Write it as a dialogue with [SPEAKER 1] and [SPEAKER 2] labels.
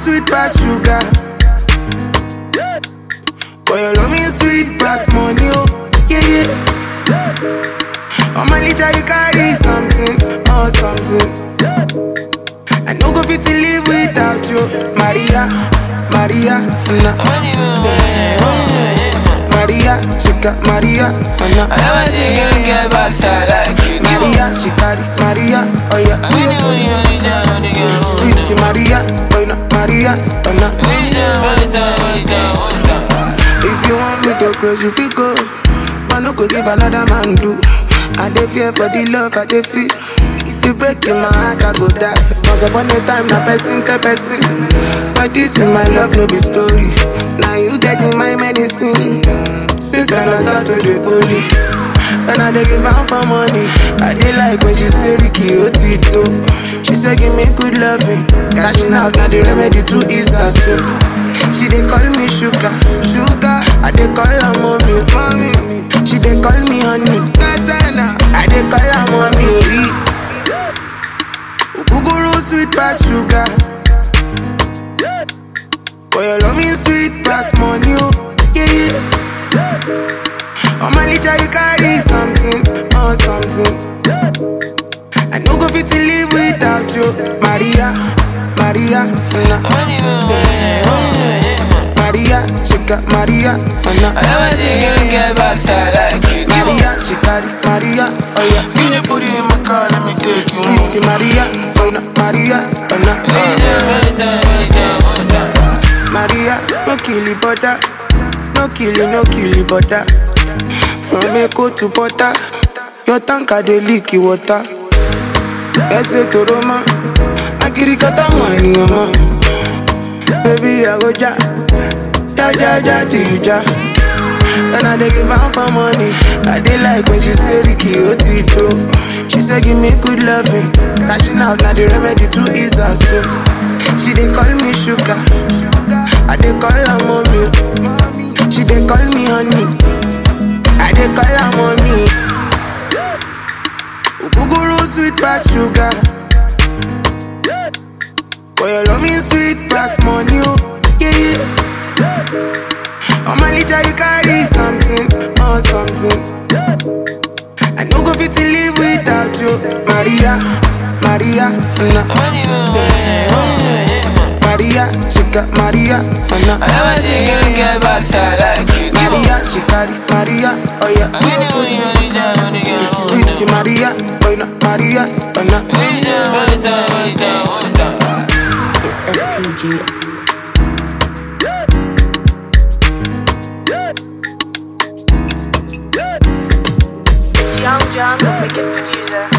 [SPEAKER 1] sweet pass sugar. Boy, your love me sweet pass money, oh, yeah, yeah. On my litter, you carry something, oh, something. I no go fit to live without you, Maria, Maria, na. Maria, she got Maria, oh, na.
[SPEAKER 2] I never see you get backside like you do.
[SPEAKER 1] Maria, she carry Maria, oh yeah.
[SPEAKER 2] Only, only, only time, only girl.
[SPEAKER 1] Sweet Maria, oh no, Maria, oh no.
[SPEAKER 2] Only time, only time, only time, only time.
[SPEAKER 1] If you want me to close, you feel go. I no go give another man do. I dey fear for the love I dey feel. If you break in my heart, I go die. Once upon a time, na person tell person. But this in my love, no be story. Now you getting my medicine. Since then I start to dey holy. When I dey give am for money, I dey like when she say Ricky Otito. She say give me good loving, cashing out na the remedy to ease her soul. She dey call me sugar, sugar. I dey call her mommy, mommy. She dey call me honey, Gazana. I dey call her mommy. Ogogoro sweet pass sugar. Boy, your love me sweet pass money, oh yeah yeah. On my litter you carry something, oh something. I no go fit to live without you, Maria, Maria, na.
[SPEAKER 2] Only, only, only,
[SPEAKER 1] Maria, she got Maria, oh
[SPEAKER 2] I
[SPEAKER 1] na.
[SPEAKER 2] never see you get backside like you do.
[SPEAKER 1] Maria, she carry Maria, oh yeah.
[SPEAKER 3] Give the booty in my car, let me take you home.
[SPEAKER 1] Sweet Maria, oh na, Maria, oh na.
[SPEAKER 2] Only time, only time, only time, only time.
[SPEAKER 1] Maria, no kill it, butter. No kill it, no kill it, butter. From Echo to Butter, your tanker dey leak it water. Ẹsẹ̀ tó rọ mọ́, akirikata mọ̀ ènìyàn mọ́. Baby, I go ja, ja ja ja till you ja. When I dey give am for money, I dey like when she say Ricky Otito. She say give me good loving, cashing out na the remedy to ease her soul. She dey call me sugar, I dey call her mommy. She dey call me honey, I dey call her mommy. Ogogoro sweet pass sugar, boy your love me sweet pass money, oh yeah yeah. On my litter you carry something, oh something. I no go fit to live without you, Maria, Maria, na.
[SPEAKER 2] Only, only, only,
[SPEAKER 1] Maria, she got Maria, oh na.
[SPEAKER 2] I never see you get backside like you do.
[SPEAKER 1] Maria, she carry Maria, oh yeah.
[SPEAKER 2] Only, only, only time, only girl.
[SPEAKER 1] Sweet Maria, oh no, Maria, oh na.
[SPEAKER 2] Only time, only time, only time, only time.
[SPEAKER 4] It's STG.
[SPEAKER 5] It's Young John, the wicked producer.